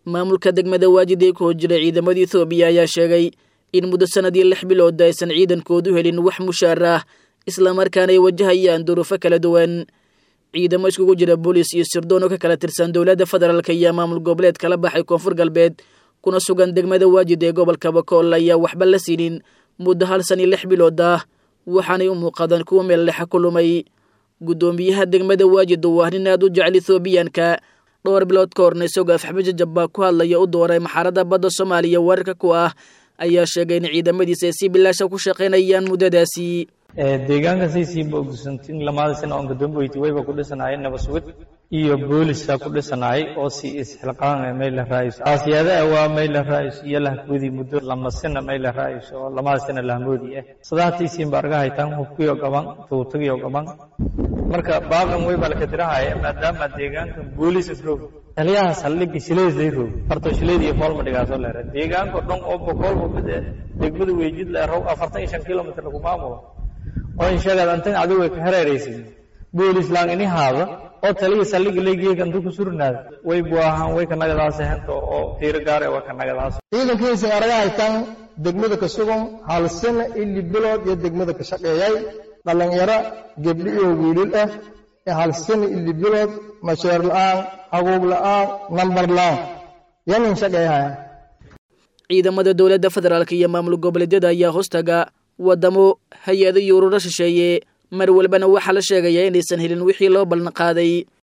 maamulka degmada waajid ee ku hor jira ciidamada ethoobiya ayaa sheegay in muddo sanadii lix bilood aysan ciidankoodu helin wax mushaar ah islamarkaana ay wajahayaan duruufo kala duwan ciidamo iskugu jira booliis iyo sirdoon oo ka kala tirsan dowladda federaalk iyo maamul goboleed kala baxay koonfur galbeed kuna sugan degmada waajid ee gobolka bakool ayaa waxba la siinin muddo hal san iyo lix bilood ah waxaanay u muuqadaan kuwa meel dhexa ku lumay guddoomiyaha degmada waajid oo ah nin aad u jecel ethoobiyaanka dhowr bilood ka horna isagoo afxabajajab baa ku hadlaya u dooray maxaaradda badda soomaaliya weerarka ku ah ayaa sheegay in ciidamadiisa ay si bilaasha ku shaqaynayaan muddadaasi deegaanka saysiiba ogsantin lamaada sana oon gadooboyti wayba ku dhisanaayeen nabasugid iyo booliska ku dhisanaayay oo si isxilqaan mayla raayis aasiyada waa mayla raayis iyo lahkudi muddo lama sana mayla raayis oo lamaada sana lahmoodi ah sadaatiisiin ba arga haytaan hubkiyo gaban tuutagiyo gaban marka baaban wayba la kadirahaya maadaama deegaanka boolis roog taliyaha saldhigga shileeday roog farto shileed iyo foolma dhigaasoo leera deegaanka dhan oo boqolba mid degmada weejid leerow afartan iyo shan kilomitr lagu maamulo oo in sheegaad antan adigu way ka hareeraysid boolis laan ini haada oo taliya saldhigga leegiyeega intuu ku surnaada way buahaan way ka nagadaas hento oo tiiro gaare waa ka nagadaas ciidankiisa araga haytaan degmada ka sugan hal sano ili bilood iyo degmada ka shaqeeyay dhallinyaro gebdhi iyo wiilil ah ee hal sano ili bilood masheer la'aan haguug la'aan nambar la'aan yanin shaqeeyahaya ciidamada dowladda federaalk iyo maamul goboleedyada ayaa hoostaga waddamo hay-ado iyo ururo shisheeye mar walbana waxaa la sheegayaa inaysan helin wixii loo ballan qaaday